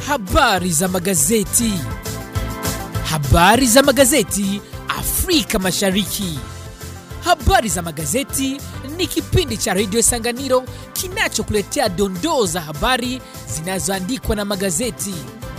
Habari za magazeti. Habari za magazeti Afrika Mashariki. Habari za magazeti ni kipindi cha redio Sanganiro kinachokuletea dondoo za habari zinazoandikwa na magazeti.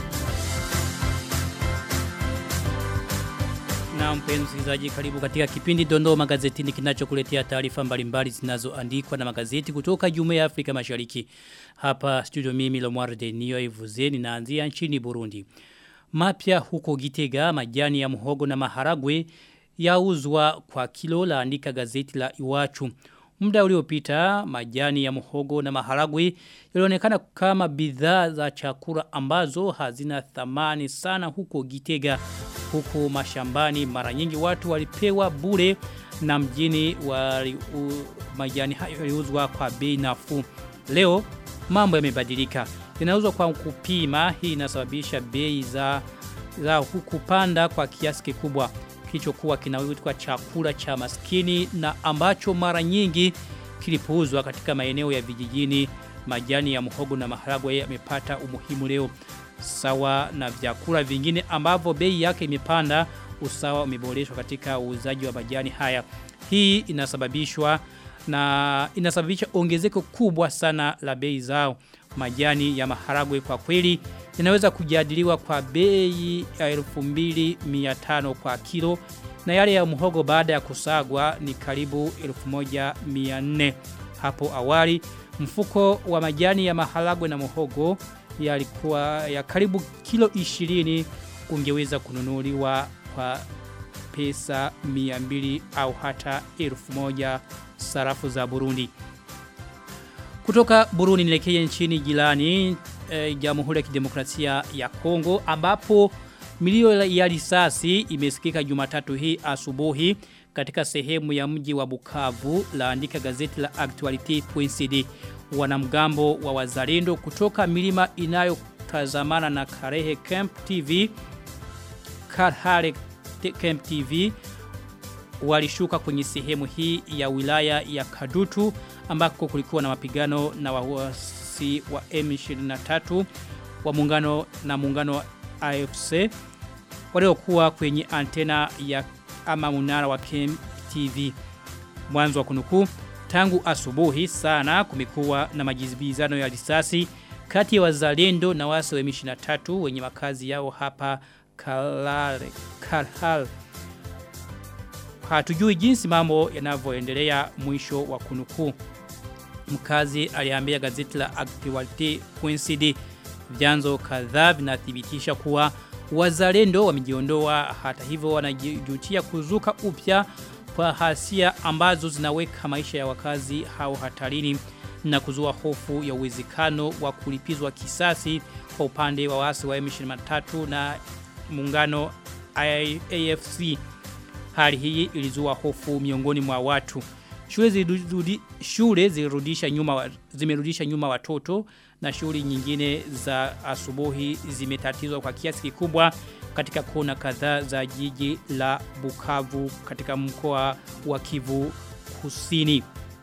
Na mpenzi msikilizaji, karibu katika kipindi Dondoo Magazetini kinachokuletea taarifa mbalimbali zinazoandikwa na magazeti kutoka Jumuiya ya Afrika Mashariki. Hapa studio mimi Lomar Denio Ivuze ninaanzia nchini Burundi. Mapya huko Gitega, majani ya muhogo na maharagwe yauzwa kwa kilo laandika gazeti la Iwachu. Muda uliopita majani ya muhogo na maharagwe yalionekana kama bidhaa za chakula ambazo hazina thamani sana huko Gitega huko mashambani mara nyingi watu walipewa bure na mjini wali, u, majani hayo yaliuzwa kwa bei nafuu. Leo mambo yamebadilika. Yanauzwa kwa kupima hii inasababisha bei za za hukupanda kwa kiasi kikubwa kilichokuwa kinaitwa chakula cha maskini na ambacho mara nyingi kilipouzwa katika maeneo ya vijijini majani ya muhogo na maharagwe yamepata umuhimu leo sawa na vyakula vingine ambavyo bei yake imepanda usawa umeboreshwa katika uuzaji wa majani haya hii inasababishwa na inasababisha ongezeko kubwa sana la bei zao majani ya maharagwe kwa kweli yanaweza kujadiliwa kwa bei ya 2500 kwa kilo na yale ya muhogo baada ya kusagwa ni karibu 1400 hapo awali mfuko wa majani ya maharagwe na muhogo yalikuwa ya karibu kilo 20 ungeweza kununuliwa kwa pesa 200 au hata 1000 sarafu za Burundi. Kutoka Burundi nielekee nchini jirani e, Jamhuri ya Kidemokrasia ya Kongo ambapo milio ya risasi imesikika Jumatatu hii asubuhi katika sehemu ya mji wa Bukavu laandika gazeti la Actuality.cd wanamgambo wa wazalendo kutoka milima inayotazamana na Karehe Camp TV Karhare Camp TV walishuka kwenye sehemu hii ya wilaya ya Kadutu ambako kulikuwa na mapigano na waasi wa M23 wa muungano na muungano wa AFC waliokuwa kwenye antena ya ama munara wa Camp TV mwanzo wa kunukuu tangu asubuhi sana kumekuwa na majibizano ya risasi kati ya wazalendo na wasi wa M23 wenye makazi yao hapa Kalare Karhal hatujui jinsi mambo yanavyoendelea mwisho wa kunukuu mkazi aliambia gazeti la Actuality.cd vyanzo kadhaa vinathibitisha kuwa wazalendo wamejiondoa hata hivyo wanajutia kuzuka upya kwa hasia ambazo zinaweka maisha ya wakazi hao hatarini na kuzua hofu ya uwezekano wa kulipizwa kisasi kwa upande wa wasi wa M23 na muungano AFC. Hali hii ilizua hofu miongoni mwa watu. Shule zilirudi, shule zilirudisha nyuma zimerudisha nyuma watoto na shughuli nyingine za asubuhi zimetatizwa kwa kiasi kikubwa katika kona kadhaa za jiji la Bukavu katika mkoa wa Kivu Kusini.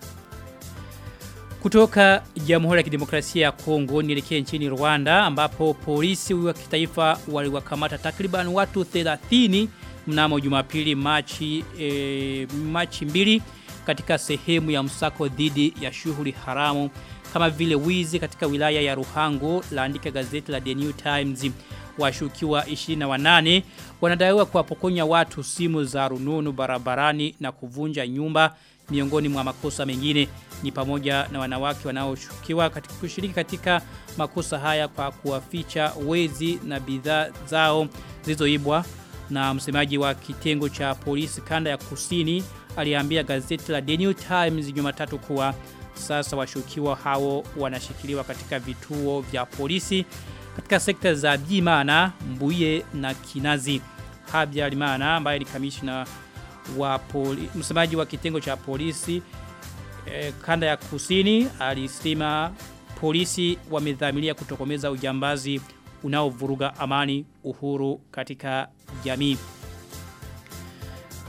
Kutoka Jamhuri ya Kidemokrasia ya Kongo nielekee nchini Rwanda ambapo polisi wa kitaifa waliwakamata takriban watu 30 mnamo Jumapili Machi e, Machi mbili katika sehemu ya msako dhidi ya shughuli haramu kama vile wizi katika wilaya ya Ruhango laandika gazeti la The New Times washukiwa 28 wanadaiwa kuwapokonya watu simu za rununu barabarani na kuvunja nyumba miongoni mwa makosa mengine ni pamoja na wanawake wanaoshukiwa katika kushiriki katika makosa haya kwa kuwaficha wezi na bidhaa zao zilizoibwa na msemaji wa kitengo cha polisi kanda ya kusini aliambia gazeti la The New Times Jumatatu kuwa sasa washukiwa hao wanashikiliwa katika vituo vya polisi katika sekta za Bimana, Mbuye na Kinazi. Habya Limana ambaye ni kamishna wa poli, msemaji wa kitengo cha polisi e, kanda ya kusini alisema polisi wamedhamiria kutokomeza ujambazi unaovuruga amani uhuru katika jamii.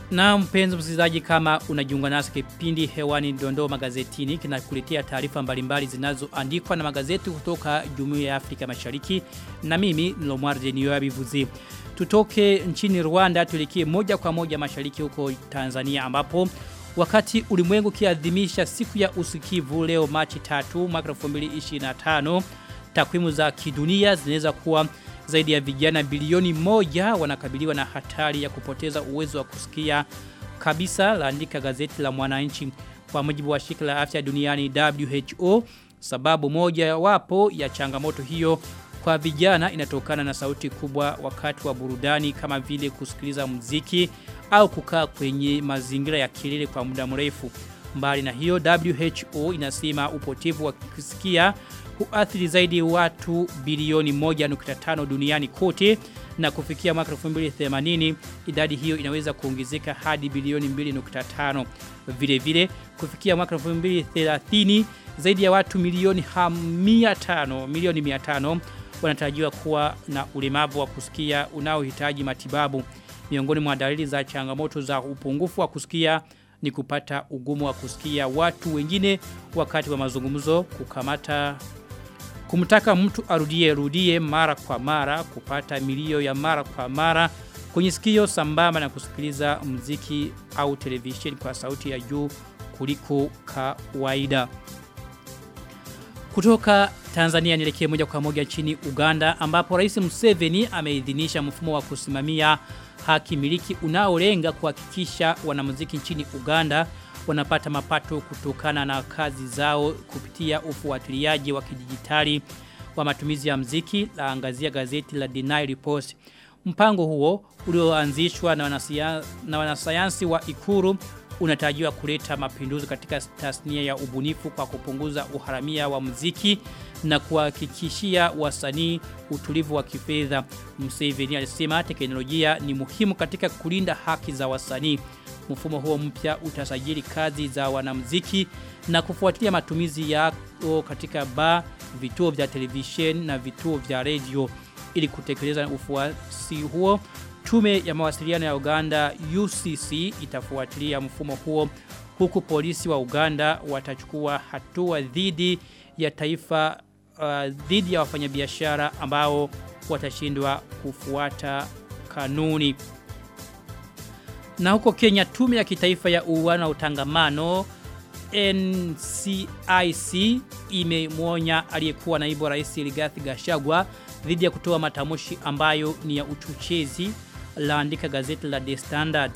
Na mpenzi msikilizaji kama unajiunga nasi kipindi hewani dondoo magazetini kinakuletea taarifa mbalimbali zinazoandikwa na magazeti kutoka Jumuiya ya Afrika Mashariki na mimi Lomwarde Niyoabivuzi. Tutoke nchini Rwanda tulikie moja kwa moja mashariki huko Tanzania ambapo wakati ulimwengu kiadhimisha siku ya usikivu leo Machi 3 mwaka 2025 takwimu za kidunia zinaweza kuwa zaidi ya vijana bilioni moja wanakabiliwa na hatari ya kupoteza uwezo wa kusikia kabisa laandika gazeti la mwananchi kwa mujibu wa shirika la afya duniani WHO sababu moja wapo ya changamoto hiyo kwa vijana inatokana na sauti kubwa wakati wa burudani kama vile kusikiliza muziki au kukaa kwenye mazingira ya kelele kwa muda mrefu mbali na hiyo WHO inasema upotevu wa kusikia huathiri zaidi watu bilioni 1.5 duniani kote na kufikia mwaka 2080 idadi hiyo inaweza kuongezeka hadi bilioni 2.5 vile vile kufikia mwaka 2030 zaidi ya watu milioni 500 milioni 500 wanatarajiwa kuwa na ulemavu wa kusikia unaohitaji matibabu miongoni mwa dalili za changamoto za upungufu wa kusikia ni kupata ugumu wa kusikia watu wengine wakati wa mazungumzo kukamata kumtaka mtu arudie rudie mara kwa mara kupata milio ya mara kwa mara kwenye sikio sambamba na kusikiliza mziki au television kwa sauti ya juu kuliko kawaida kutoka Tanzania nielekee moja kwa moja nchini Uganda ambapo Rais Museveni ameidhinisha mfumo wa kusimamia haki miliki unaolenga kuhakikisha wanamuziki nchini Uganda wanapata mapato kutokana na kazi zao kupitia ufuatiliaji wa kidijitali wa matumizi ya mziki la angazia gazeti la The Nile Post. Mpango huo ulioanzishwa na, wanasia, na wanasayansi wa Ikuru unatarajiwa kuleta mapinduzi katika tasnia ya ubunifu kwa kupunguza uharamia wa muziki na kuhakikishia wasanii utulivu wa kifedha. Museveni alisema teknolojia ni muhimu katika kulinda haki za wasanii. Mfumo huo mpya utasajili kazi za wanamuziki na kufuatilia matumizi yao katika bar, vituo vya television na vituo vya radio ili kutekeleza ufuasi huo. Tume ya mawasiliano ya Uganda UCC itafuatilia mfumo huo huku polisi wa Uganda watachukua hatua dhidi ya taifa uh, dhidi ya wafanyabiashara ambao watashindwa kufuata kanuni. Na huko Kenya tume ya kitaifa ya uwiano na utangamano NCIC imemwonya aliyekuwa naibu rais Rigathi Gachagua dhidi ya kutoa matamushi ambayo ni ya uchochezi laandika gazeti la The Standard.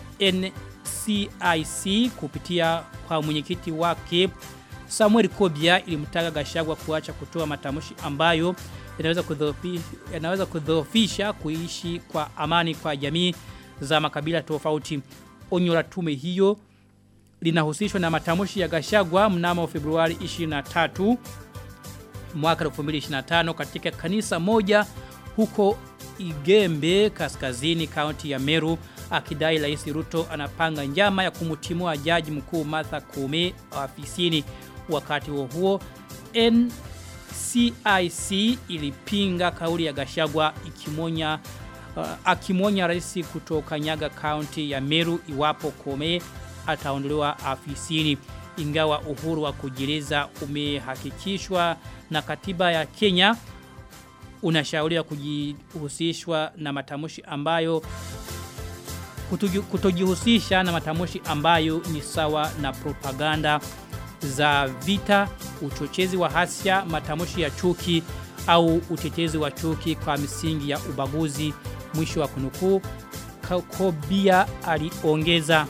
NCIC kupitia kwa mwenyekiti wake Samuel Kobia ilimtaka Gachagua kuacha kutoa matamushi ambayo yanaweza kudhoofisha yanaweza kudhoofisha kuishi kwa amani kwa jamii za makabila tofauti. Onyo la tume hiyo linahusishwa na matamushi ya Gachagua mnamo Februari 23 mwaka 2025 katika kanisa moja huko Igembe kaskazini kaunti ya Meru akidai Rais Ruto anapanga njama ya kumtimua jaji mkuu Martha Koome afisini wakati huo huo NCIC ilipinga kauli ya Gachagua ikimonya uh, akimonya rais kutoka Nyaga County ya Meru iwapo Koome ataondolewa afisini ingawa uhuru wa kujieleza umehakikishwa na katiba ya Kenya unashauriwa kujihusishwa na matamushi ambayo kutojihusisha na matamushi ambayo ni sawa na propaganda za vita, uchochezi wa hasia, matamushi ya chuki au utetezi wa chuki kwa misingi ya ubaguzi mwisho wa kunukuu Kobia aliongeza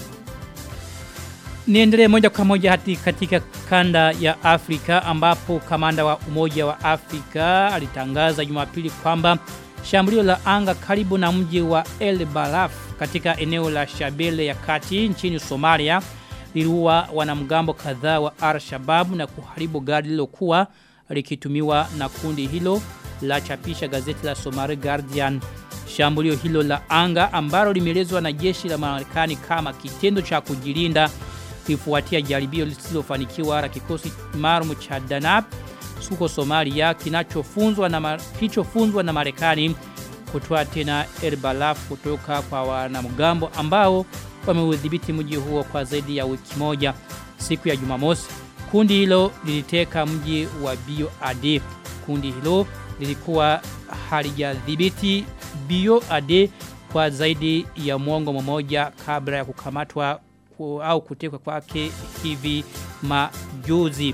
Niendelee moja kwa moja hati katika kanda ya Afrika ambapo kamanda wa umoja wa Afrika alitangaza jumapili kwamba shambulio la anga karibu na mji wa El Balaf katika eneo la Shabele ya kati nchini Somalia liliua wanamgambo kadhaa wa Al-Shabaab na kuharibu gari lilokuwa likitumiwa na kundi hilo la chapisha gazeti la Somali Guardian. Shambulio hilo la anga ambalo limeelezwa na jeshi la Marekani kama kitendo cha kujilinda kifuatia jaribio lisilofanikiwa la kikosi maalum cha Danab huko Somalia kinachofunzwa na kilichofunzwa na Marekani kutoa tena El Balaf kutoka kwa wanamgambo ambao wameudhibiti mji huo kwa zaidi ya wiki moja. Siku ya Jumamosi, kundi hilo liliteka mji wa Bio Ade. Kundi hilo lilikuwa halijadhibiti Bio Ade kwa zaidi ya mwongo mmoja kabla ya kukamatwa ku, au kutekwa kwake hivi majuzi.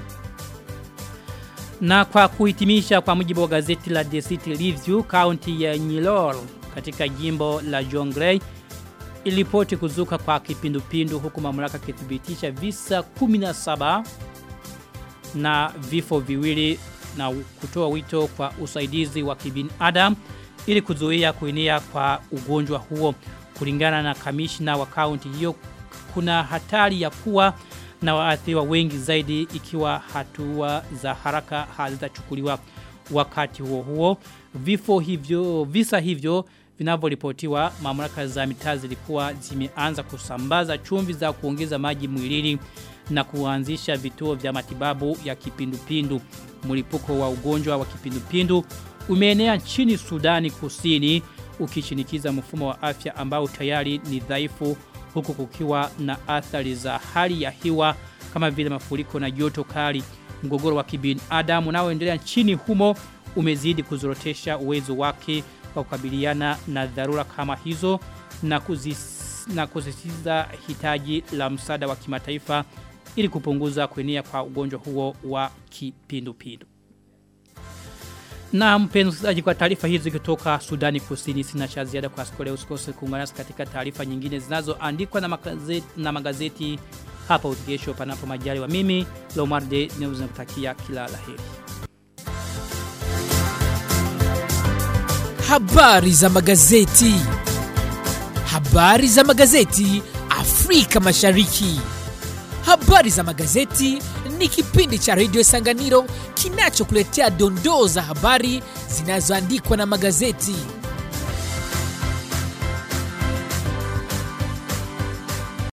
Na kwa kuhitimisha kwa mujibu wa gazeti la The City Review, kaunti ya Nyilor katika jimbo la Jonglei ilipoti kuzuka kwa kipindupindu huku mamlaka kithibitisha visa 17 na vifo viwili na kutoa wito kwa usaidizi wa kibinadamu ili kuzuia kuenea kwa ugonjwa huo. Kulingana na kamishna wa kaunti hiyo, kuna hatari ya kuwa na waathiriwa wengi zaidi ikiwa hatua za haraka hazitachukuliwa. Wakati huo huo, vifo hivyo, visa hivyo vinavyoripotiwa, mamlaka za mitaa zilikuwa zimeanza kusambaza chumvi za kuongeza maji mwilini na kuanzisha vituo vya matibabu ya kipindupindu. Mlipuko wa ugonjwa wa kipindupindu umeenea nchini Sudani Kusini ukishinikiza mfumo wa afya ambao tayari ni dhaifu huku kukiwa na athari za hali ya hewa kama vile mafuriko na joto kali. Mgogoro wa kibinadamu unaoendelea nchini humo umezidi kuzorotesha uwezo wake wa kukabiliana na dharura kama hizo na kuzis, na kusisitiza hitaji la msaada wa kimataifa ili kupunguza kuenea kwa ugonjwa huo wa kipindupindu. Na mpenzi kwa taarifa hizi kutoka Sudani Kusini sina cha ziada kwa siku leo usikose kuungana nasi katika taarifa nyingine zinazoandikwa na magazeti na magazeti hapa utigesho panapo majaliwa mimi Lomarde ninakutakia kila laheri. Habari za magazeti. Habari za magazeti Afrika Mashariki. Habari za magazeti ni kipindi cha redio Sanganiro kinachokuletea dondoo za habari zinazoandikwa na magazeti.